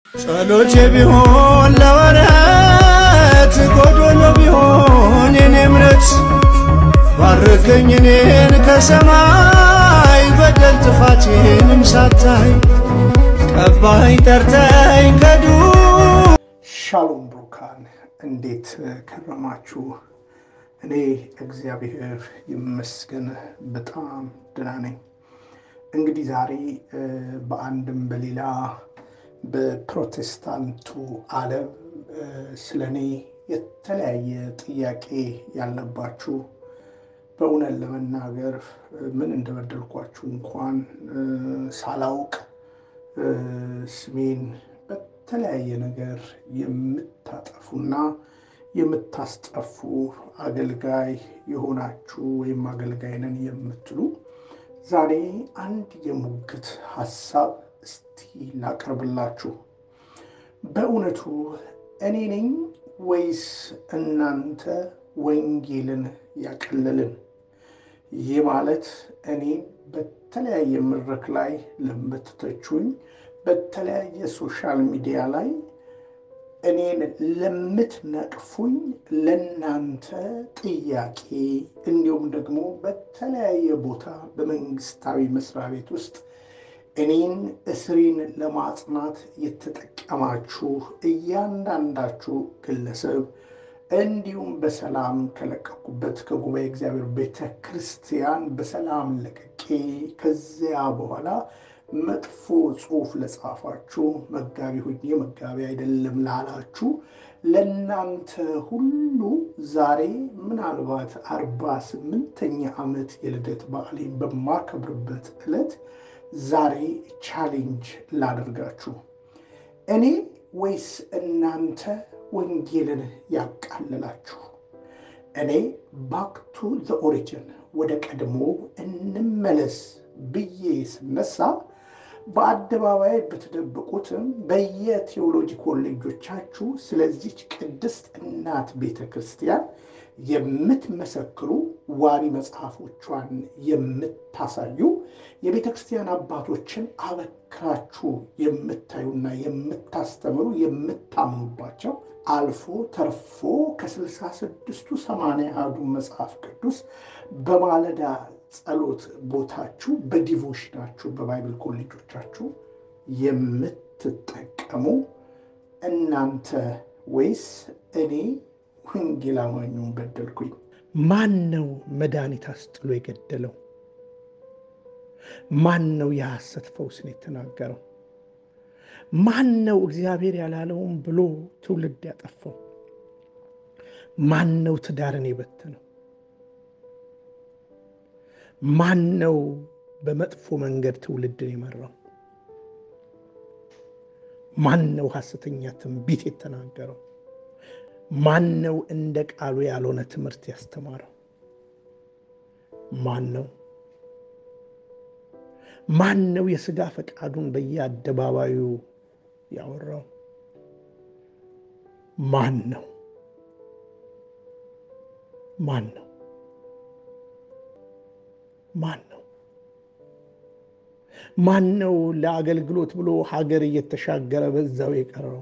ጸሎቴ ቢሆን ለወረት ጎዶሎ ቢሆን የኔ እምነት ባርከኝ እኔን ከሰማይ በደል ጥፋቴንም ሳታይ ቀባኝ ጠርተኝ ከዱ ሻሎም ብሩካን እንዴት ከረማችሁ? እኔ እግዚአብሔር ይመስገን በጣም ደህና ነኝ። እንግዲህ ዛሬ በአንድም በሌላ በፕሮቴስታንቱ ዓለም ስለ እኔ የተለያየ ጥያቄ ያለባችሁ በእውነት ለመናገር ምን እንደበደልኳችሁ እንኳን ሳላውቅ ስሜን በተለያየ ነገር የምታጠፉና የምታስጠፉ አገልጋይ የሆናችሁ ወይም አገልጋይ ነን የምትሉ ዛሬ አንድ የሙግት ሀሳብ እስቲ ላቀርብላችሁ። በእውነቱ እኔ ነኝ ወይስ እናንተ ወንጌልን ያቀለልን? ይህ ማለት እኔን በተለያየ መድረክ ላይ ለምትተቹኝ፣ በተለያየ ሶሻል ሚዲያ ላይ እኔን ለምትነቅፉኝ ለናንተ ጥያቄ እንዲሁም ደግሞ በተለያየ ቦታ በመንግስታዊ መስሪያ ቤት ውስጥ እኔን እስሬን ለማጽናት የተጠቀማችሁ እያንዳንዳችሁ ግለሰብ እንዲሁም በሰላም ከለቀኩበት ከጉባኤ እግዚአብሔር ቤተ ክርስቲያን በሰላም ለቅቄ ከዚያ በኋላ መጥፎ ጽሑፍ ለጻፋችሁ መጋቢ ሁኜ መጋቢ አይደለም ላላችሁ ለእናንተ ሁሉ ዛሬ ምናልባት አርባ ስምንተኛ ዓመት የልደት በዓሌን በማከብርበት ዕለት ዛሬ ቻሌንጅ ላደርጋችሁ እኔ ወይስ እናንተ ወንጌልን ያቃልላችሁ? እኔ ባክ ቱ ዘ ኦሪጅን ወደ ቀድሞ እንመለስ ብዬ ስነሳ በአደባባይ ብትደብቁትም በየቴዎሎጂ ኮሌጆቻችሁ ስለዚች ቅድስት እናት ቤተ ክርስቲያን የምትመሰክሩ ዋቢ መጽሐፎቿን የምታሳዩ የቤተ ክርስቲያን አባቶችን አበክራችሁ የምታዩና የምታስተምሩ የምታምኑባቸው አልፎ ተርፎ ከስልሳ ስድስቱ ሰማንያ አሐዱ መጽሐፍ ቅዱስ በማለዳ ጸሎት ቦታችሁ በዲቮሽናችሁ በባይብል ኮሌጆቻችሁ የምትጠቀሙ እናንተ ወይስ እኔ ወንጌል አማኙን በደልኩኝ? ማን ነው መድኃኒት አስጥሎ የገደለው? ማን ነው የሐሰት ፈውስን የተናገረው? ማን ነው እግዚአብሔር ያላለውን ብሎ ትውልድ ያጠፋው? ማን ነው ትዳርን የበተነው? ማን ነው በመጥፎ መንገድ ትውልድን የመራው? ማን ነው ሐሰተኛ ትንቢት የተናገረው? ማን ነው እንደ ቃሉ ያልሆነ ትምህርት ያስተማረው? ማን ነው? ማን ነው የሥጋ ፈቃዱን በየአደባባዩ ያወራው? ማን ነው? ማን ነው? ማን ነው? ማን ነው ለአገልግሎት ብሎ ሀገር እየተሻገረ በዛው የቀረው?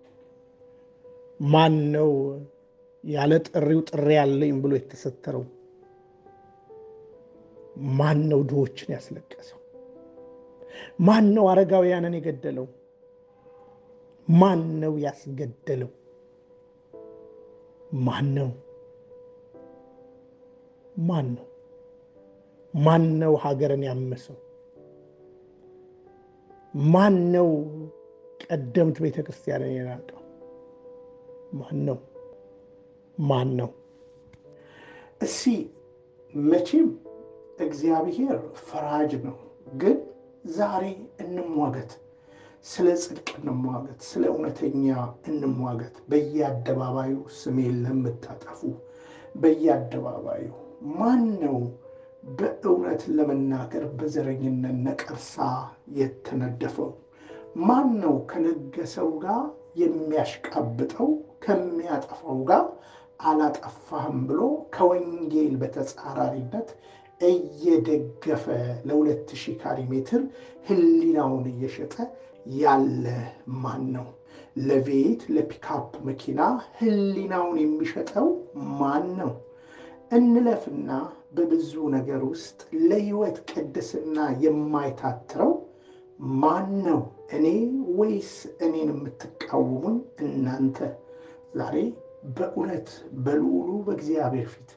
ማን ነው ያለ ጥሪው ጥሪ ያለኝ ብሎ የተሰተረው? ማን ነው ድሆችን ያስለቀሰው? ማን ነው አረጋውያንን የገደለው? ማን ነው ያስገደለው? ማን ነው? ማን ነው? ማን ነው ሀገርን ያመሰው? ማን ነው ቀደምት ቤተ ክርስቲያንን የናቀው? ማን ነው? ማን ነው? እሲ መቼም እግዚአብሔር ፈራጅ ነው። ግን ዛሬ እንሟገት፣ ስለ ጽድቅ እንሟገት፣ ስለ እውነተኛ እንሟገት። በየአደባባዩ ስሜን ለምታጠፉ በየአደባባዩ ማን ነው በእውነት ለመናገር በዘረኝነት ነቀርሳ የተነደፈው? ማን ነው ከነገሰው ጋር የሚያሽቃብጠው ከሚያጠፋው ጋር አላጠፋህም ብሎ ከወንጌል በተጻራሪነት እየደገፈ ለሁለት ሺህ ካሪ ሜትር ህሊናውን እየሸጠ ያለ ማን ነው? ለቤት ለፒካፕ መኪና ሕሊናውን የሚሸጠው ማን ነው? እንለፍና በብዙ ነገር ውስጥ ለሕይወት ቅድስና የማይታትረው ማን ነው? እኔ ወይስ እኔን የምትቃወሙኝ እናንተ? ዛሬ በእውነት በልዑሉ በእግዚአብሔር ፊት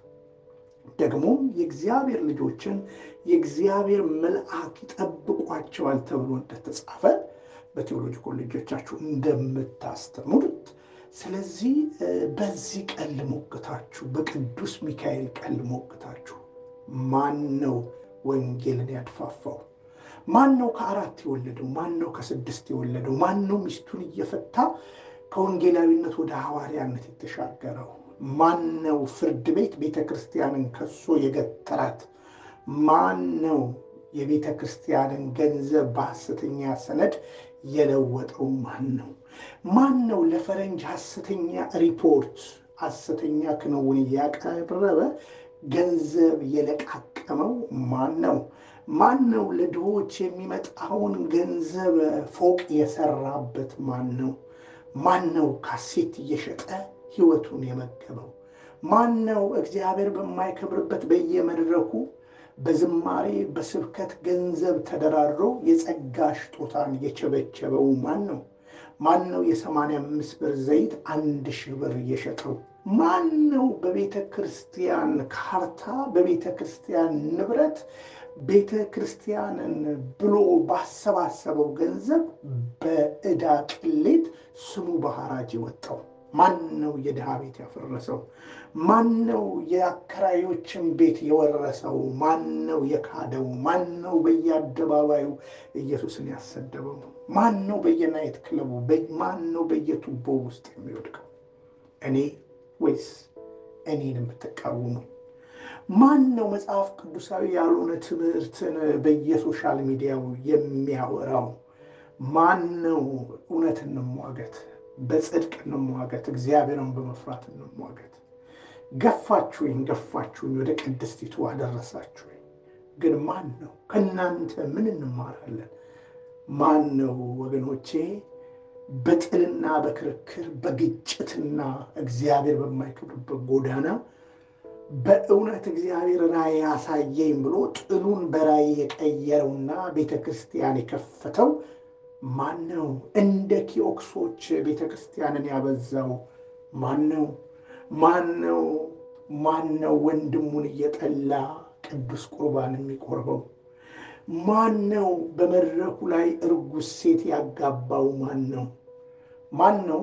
ደግሞም የእግዚአብሔር ልጆችን የእግዚአብሔር መልአክ ይጠብቋቸዋል ተብሎ እንደተጻፈ በቴዎሎጂ ኮሌጆቻችሁ እንደምታስተምሩት ስለዚህ በዚህ ቀን ልሞግታችሁ፣ በቅዱስ ሚካኤል ቀን ልሞግታችሁ። ማን ነው ወንጌልን ያድፋፋው? ማን ነው ከአራት የወለደው? ማን ነው ከስድስት የወለደው? ማን ነው ሚስቱን እየፈታ ከወንጌላዊነት ወደ ሐዋርያነት የተሻገረው? ማን ነው ፍርድ ቤት ቤተ ክርስቲያንን ከሶ የገተራት? ማን ነው የቤተ ክርስቲያንን ገንዘብ በሐሰተኛ ሰነድ የለወጠው? ማን ነው? ማን ነው ለፈረንጅ ሐሰተኛ ሪፖርት ሐሰተኛ ክንውን እያቀረበ ገንዘብ የለቃቀመው? ማን ነው? ማን ነው ለድሆች የሚመጣውን ገንዘብ ፎቅ የሰራበት? ማን ነው? ማን ነው ካሴት እየሸጠ ሕይወቱን የመገበው? ማን ነው እግዚአብሔር በማይከብርበት በየመድረኩ በዝማሬ በስብከት ገንዘብ ተደራድሮ የጸጋ ስጦታን የቸበቸበው ማን ነው? ማን ነው የሰማንያ አምስት ብር ዘይት አንድ ሺህ ብር እየሸጠው? ማን ነው በቤተ ክርስቲያን ካርታ በቤተ ክርስቲያን ንብረት ቤተ ክርስቲያንን ብሎ ባሰባሰበው ገንዘብ በዕዳ ቅሌት ስሙ በሐራጅ የወጣው? ማን ነው የድሃ ቤት ያፈረሰው? ማን ነው የአከራዮችን ቤት የወረሰው? ማን ነው የካደው? ማን ነው በየአደባባዩ ኢየሱስን ያሰደበው? ማን ነው በየናይት ክለቡ? ማን ነው በየቱቦ ውስጥ የሚወድቀው? እኔ ወይስ እኔን የምትቃወሙ? ማን ነው መጽሐፍ ቅዱሳዊ ያልሆነ ትምህርትን በየሶሻል ሚዲያው የሚያወራው? ማን ነው እውነት እንሟገት፣ በጽድቅ እንሟገት፣ እግዚአብሔርን በመፍራት እንሟገት። ገፋችሁኝ ገፋችሁኝ ወደ ቅድስቲቱ አደረሳችሁኝ። ግን ማን ነው? ከእናንተ ምን እንማራለን? ማን ነው ወገኖቼ በጥልና በክርክር በግጭትና እግዚአብሔር በማይከብርበት ጎዳና በእውነት እግዚአብሔር ራእይ ያሳየኝ ብሎ ጥሉን በራእይ የቀየረውና ቤተ ክርስቲያን የከፈተው ማን ነው? እንደ ኪኦክሶች ቤተ ክርስቲያንን ያበዛው ማን ነው? ማን ነው? ማን ነው ወንድሙን እየጠላ ቅዱስ ቁርባን የሚቆርበው? ማን ነው በመድረኩ ላይ እርጉዝ ሴት ያጋባው? ማን ነው? ማን ነው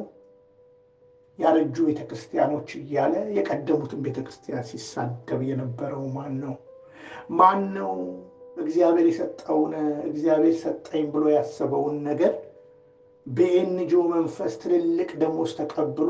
ያረጁ ቤተ ክርስቲያኖች እያለ የቀደሙትን ቤተ ክርስቲያን ሲሳደብ የነበረው ማን ነው? ማን ነው እግዚአብሔር የሰጠውን እግዚአብሔር ሰጠኝ ብሎ ያሰበውን ነገር በኤንጂኦ መንፈስ ትልልቅ ደሞዝ ተቀብሎ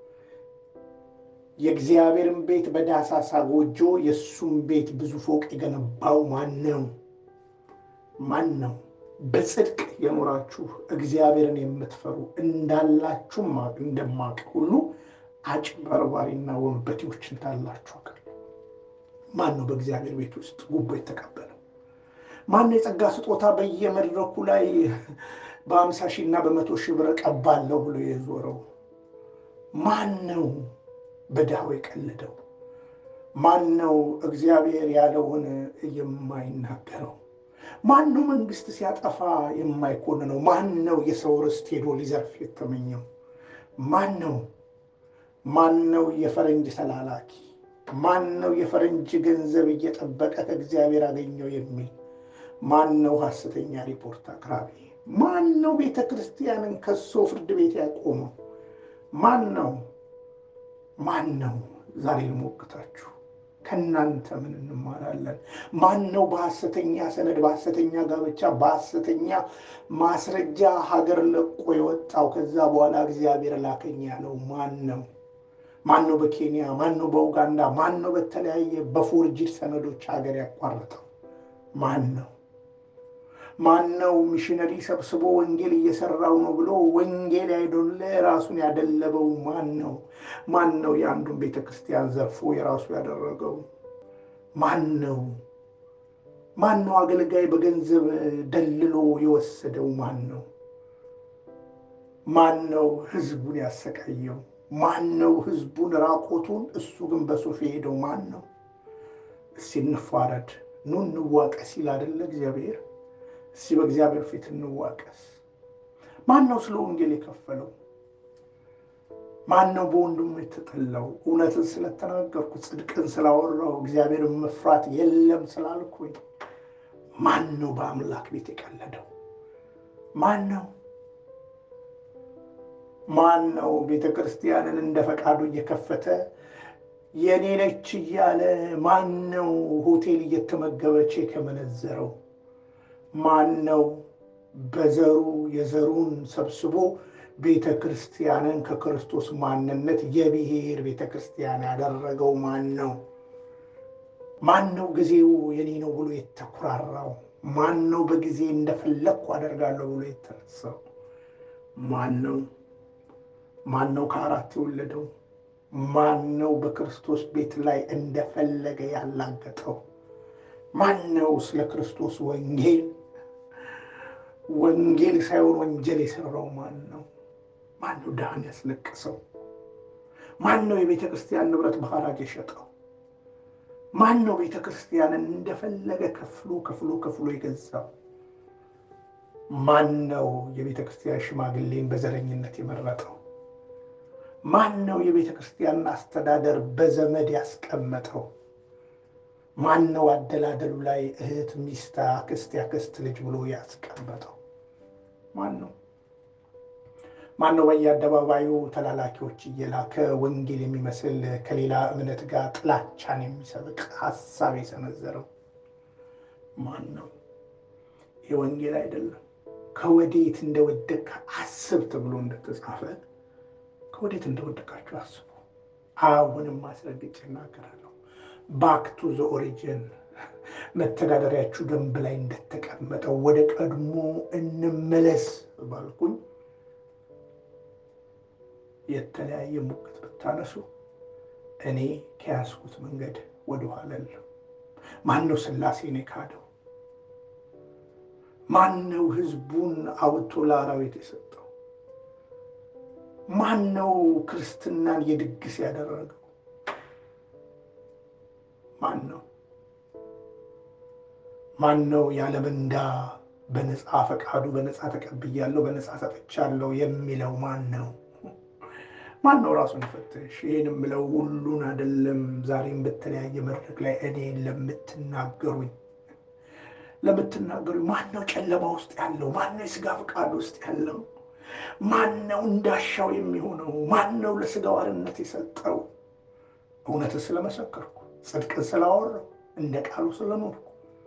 የእግዚአብሔርን ቤት በዳሳሳ ጎጆ የእሱም ቤት ብዙ ፎቅ የገነባው ማን ነው? ማን ነው? በጽድቅ የኖራችሁ እግዚአብሔርን የምትፈሩ እንዳላችሁ እንደማቅ ሁሉ አጭበርባሪና ወንበዴዎች እንዳላችሁ አውቃለሁ። ማን ነው በእግዚአብሔር ቤት ውስጥ ጉቦ የተቀበለው? ማን ነው የጸጋ ስጦታ በየመድረኩ ላይ በአምሳ ሺህ እና በመቶ ሺህ ብር ቀባለሁ ብሎ የዞረው? ማን ነው በድሃው የቀለደው? ማን ነው እግዚአብሔር ያለውን የማይናገረው? ማን ነው መንግስት ሲያጠፋ የማይኮንነው? ማን ነው የሰው ርስት ሄዶ ሊዘርፍ የተመኘው? ማን ነው? ማን ነው የፈረንጅ ተላላኪ? ማን ነው የፈረንጅ ገንዘብ እየጠበቀ ከእግዚአብሔር አገኘው የሚል? ማን ነው ሐሰተኛ ሪፖርት አቅራቢ? ማን ነው ቤተ ክርስቲያንን ከሶ ፍርድ ቤት ያቆመው? ማን ነው? ማን ነው? ዛሬ ልሞግታችሁ ከእናንተ ምን እንማራለን? ማን ነው በሐሰተኛ ሰነድ፣ በሐሰተኛ ጋብቻ፣ በሐሰተኛ ማስረጃ ሀገር ለቆ የወጣው? ከዛ በኋላ እግዚአብሔር ላከኝ ያለው ማን ነው? ማን ነው በኬንያ ማን ነው በኡጋንዳ ማን ነው በተለያየ በፎርጅድ ሰነዶች ሀገር ያቋረጠው? ማን ነው? ማን ነው ሚሽነሪ ሰብስቦ ወንጌል እየሰራው ነው ብሎ ወንጌል አይደለ ራሱን ያደለበው ማን ነው? ማን ነው የአንዱን ቤተ ክርስቲያን ዘርፎ የራሱ ያደረገው ማን ነው? ማን ነው አገልጋይ በገንዘብ ደልሎ የወሰደው ማን ነው? ማን ነው ህዝቡን ያሰቃየው? ማን ነው ህዝቡን ራቆቱን እሱ ግን በሱፍ የሄደው ማን ነው? እስቲ እንፋረድ፣ ኑ እንዋቀስ ይል አደለ እግዚአብሔር። እስቲ በእግዚአብሔር ፊት እንዋቀስ። ማን ነው ስለ ወንጌል የከፈለው? ማን ነው በወንድሙ የተጠላው? እውነትን ስለተናገርኩ ጽድቅን ስላወራው እግዚአብሔርን መፍራት የለም ስላልኩኝ ማን ነው በአምላክ ቤት የቀለደው? ማን ነው ማን ነው ቤተ ክርስቲያንን እንደ ፈቃዱ እየከፈተ የኔ ነች እያለ ማን ነው ሆቴል እየተመገበ ቼክ የመነዘረው? ማን ነው በዘሩ የዘሩን ሰብስቦ ቤተ ክርስቲያንን ከክርስቶስ ማንነት የብሔር ቤተ ክርስቲያን ያደረገው ማን ነው? ማን ነው ጊዜው የኔ ነው ብሎ የተኩራራው? ማን ነው በጊዜ እንደፈለግኩ አደርጋለሁ ብሎ የተነሳው? ማን ነው? ማን ነው ከአራት የወለደው? ማን ነው በክርስቶስ ቤት ላይ እንደፈለገ ያላገጠው? ማን ነው ስለ ክርስቶስ ወንጌል ወንጌል ሳይሆን ወንጀል የሰራው ማን ነው? ማን ነው ድሃን ያስለቀሰው? ማን ነው የቤተ ክርስቲያን ንብረት በሐራጅ የሸጠው? ማን ነው ቤተ ክርስቲያንን እንደፈለገ ከፍሎ ከፍሎ ከፍሎ የገዛው? ማን ነው የቤተ ክርስቲያን ሽማግሌን በዘረኝነት የመረጠው? ማን ነው የቤተ ክርስቲያንን አስተዳደር በዘመድ ያስቀመጠው? ማን ነው አደላደሉ ላይ እህት፣ ሚስት፣ አክስት፣ ያክስት ልጅ ብሎ ያስቀመጠው? ማን ነው? ማን ነው በየአደባባዩ ተላላኪዎች እየላከ ወንጌል የሚመስል ከሌላ እምነት ጋር ጥላቻን የሚሰብቅ ሀሳብ የሰነዘረው ማን ነው? ይህ ወንጌል አይደለም። ከወዴት እንደወደቅ አስብ ተብሎ እንደተጻፈ ከወዴት እንደወደቃችሁ አስቡ። አሁንም ማስረግጬ እናገራለሁ። ባክ ቱ ዘ ኦሪጅን መተዳደሪያችሁ ደንብ ላይ እንደተቀመጠው ወደ ቀድሞ እንመለስ ባልኩኝ የተለያየ ሙግት ብታነሱ እኔ ከያዝኩት መንገድ ወደኋላ አልልም። ማን ነው ሥላሴን የካደው? ማን ነው ሕዝቡን አውጥቶ ለአራዊት የሰጠው? ማን ነው ክርስትናን የድግስ ያደረገው? ማን ነው? ማን ነው ያለ ምንዳ በነፃ ፈቃዱ በነፃ ተቀብያለሁ በነፃ ሰጥቻለሁ የሚለው ማን ነው? ማን ነው ራሱን ይፈትሽ። ይህን የምለው ሁሉን አይደለም። ዛሬም በተለያየ መድረክ ላይ እኔን ለምትናገሩኝ ለምትናገሩኝ ማን ነው ጨለማ ውስጥ ያለው? ማን ነው የስጋ ፈቃድ ውስጥ ያለው? ማን ነው እንዳሻው የሚሆነው? ማን ነው ለስጋው አርነት የሰጠው? እውነትን ስለመሰከርኩ ጽድቅን ስላወራው እንደ ቃሉ ስለኖርኩ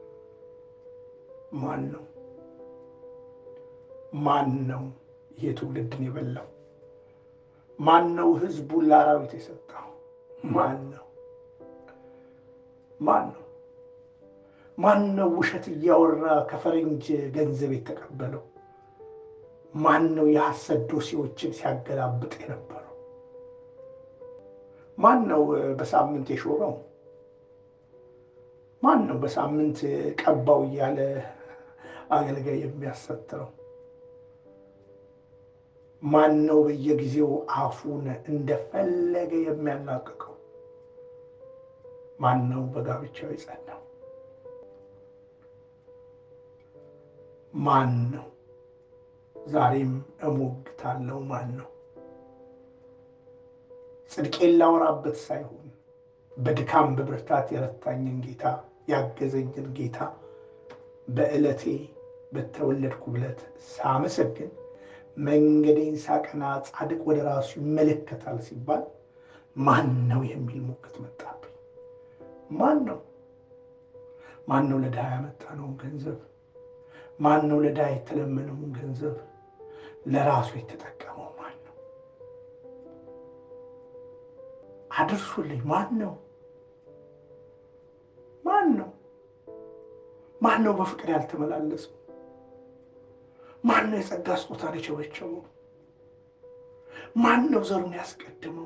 ማን ነው? ማን ነው ይሄ ትውልድን የበላው? ማን ነው ህዝቡን ለአራዊት የሰጠው? ማን ነው? ማን ነው? ማን ነው ውሸት እያወራ ከፈረንጅ ገንዘብ የተቀበለው? ማን ነው የሐሰት ዶሴዎችን ሲያገላብጥ የነበረው? ማን ነው በሳምንት የሾመው? ማን ነው በሳምንት ቀባው እያለ አገልጋይ የሚያሰትረው? ማን ነው በየጊዜው አፉን እንደፈለገ የሚያላቅቀው? ማን ነው በጋብቻው የጸናው? ማን ነው? ዛሬም እሞግታለሁ። ማን ነው? ጽድቄን ላወራበት ሳይሆን በድካም በብርታት የረታኝን ጌታ ያገዘኝን ጌታ በዕለቴ በተወለድኩ ዕለት ሳመሰግን መንገዴን ሳቀና ጻድቅ ወደ ራሱ ይመለከታል ሲባል ማን ነው የሚል ሙግት መጣብኝ። ማን ነው? ማን ነው ለድሃ ያመጣነውን ገንዘብ ማን ነው ለድሃ የተለመነውን ገንዘብ ለራሱ የተጠቀመው ማን ነው? አድርሱልኝ። ማን ነው? ማን ነው? ማን ነው በፍቅር ያልተመላለሰው? ማን ነው የጸጋ ስጦታን የቸበቸበው? ማን ነው ዘሩን ያስቀድመው?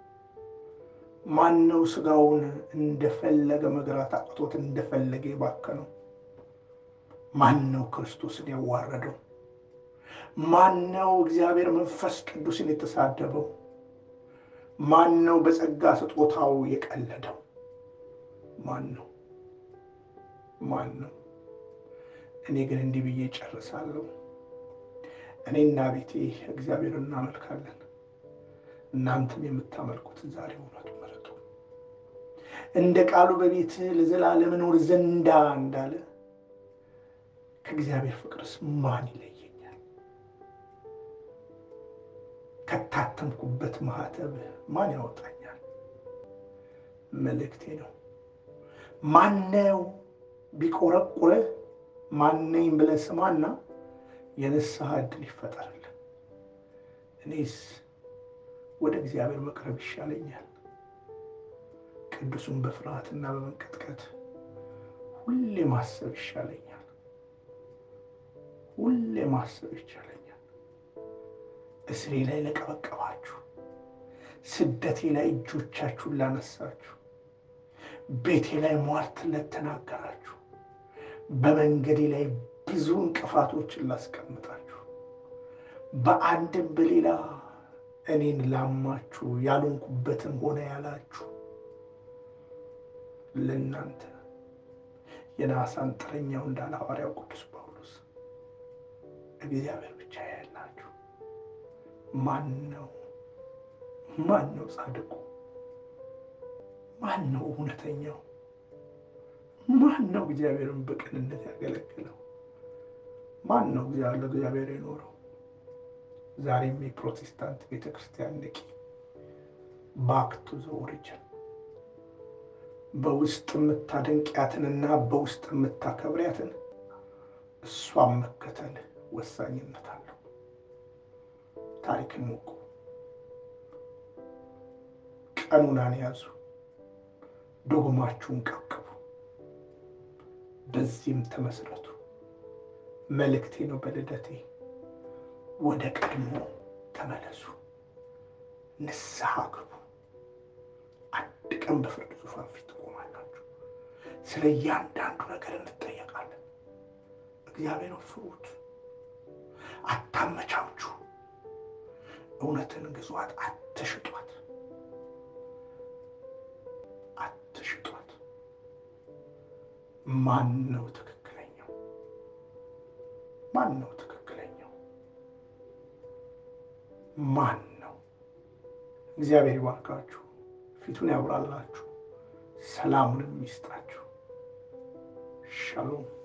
ማን ነው ስጋውን እንደፈለገ መግራት አቅቶት እንደፈለገ የባከነው? ማን ነው ክርስቶስን ያዋረደው? ማን ነው እግዚአብሔር መንፈስ ቅዱስን የተሳደበው? ማን ነው በጸጋ ስጦታው የቀለደው? ማን ነው? ማን ነው? እኔ ግን እንዲህ ብዬ ጨርሳለሁ። እኔና ቤቴ እግዚአብሔር እናመልካለን። እናንተም የምታመልኩትን ዛሬ እውነቱ ምረጡ። እንደ ቃሉ በቤት ለዘላለም እኖር ዘንዳ እንዳለ ከእግዚአብሔር ፍቅርስ ማን ይለየኛል? ከታተምኩበት ማህተብ ማን ያወጣኛል? መልእክቴ ነው። ማነው ቢቆረቁረህ ማነኝ ብለህ ስማና የንስሐ ዕድል ይፈጠርልን። እኔስ ወደ እግዚአብሔር መቅረብ ይሻለኛል። ቅዱሱን በፍርሃትና በመንቀጥቀጥ ሁሌ ማሰብ ይሻለኛል። ሁሌ ማሰብ ይቻለኛል። እስሬ ላይ ለቀበቀባችሁ፣ ስደቴ ላይ እጆቻችሁን ላነሳችሁ፣ ቤቴ ላይ ሟርት ለተናገራችሁ፣ በመንገዴ ላይ ብዙ እንቅፋቶችን ላስቀምጣችሁ፣ በአንድም በሌላ እኔን ላማችሁ ያልሆንኩበትን ሆነ ያላችሁ ለእናንተ የነሐስ አንጥረኛው እንዳለ ሐዋርያው ቅዱስ ጳውሎስ እግዚአብሔር ብቻ ያላችሁ። ማን ነው ማን ነው ጻድቁ? ማን ነው እውነተኛው? ማን ነው እግዚአብሔርን በቅንነት ያገለግለው? ማን ነው ለእግዚአብሔር የኖረው? ዛሬም የፕሮቴስታንት ቤተ ክርስቲያን ንቂ፣ ባክ ቱ ዘ ኦሪጅን። በውስጥ የምታደንቂያትንና በውስጥ የምታከብሪያትን እሷን መከተል ወሳኝነት አለው። ታሪክን ወቁ፣ ቀኑናን ያዙ፣ ዶግማችሁን ቀቅቡ፣ በዚህም ተመስረቱ። መልእክቴ ነው በልደቴ ወደ ቀድሞ ተመለሱ፣ ንስሐ ግቡ። አንድ ቀን በፍርድ ዙፋን ፊት ትቆማላችሁ። ስለ እያንዳንዱ ነገር እንጠየቃለን። እግዚአብሔርን ፍሩት፣ አታመቻቹ። እውነትን ግዟት፣ አትሽጧት፣ አትሽጧት። ማን ነው ትክክለኛው? ማን ነው ትክክለኛው? ማን ነው? እግዚአብሔር ይባርካችሁ፣ ፊቱን ያብራላችሁ፣ ሰላሙንም ይስጣችሁ። ሻሎም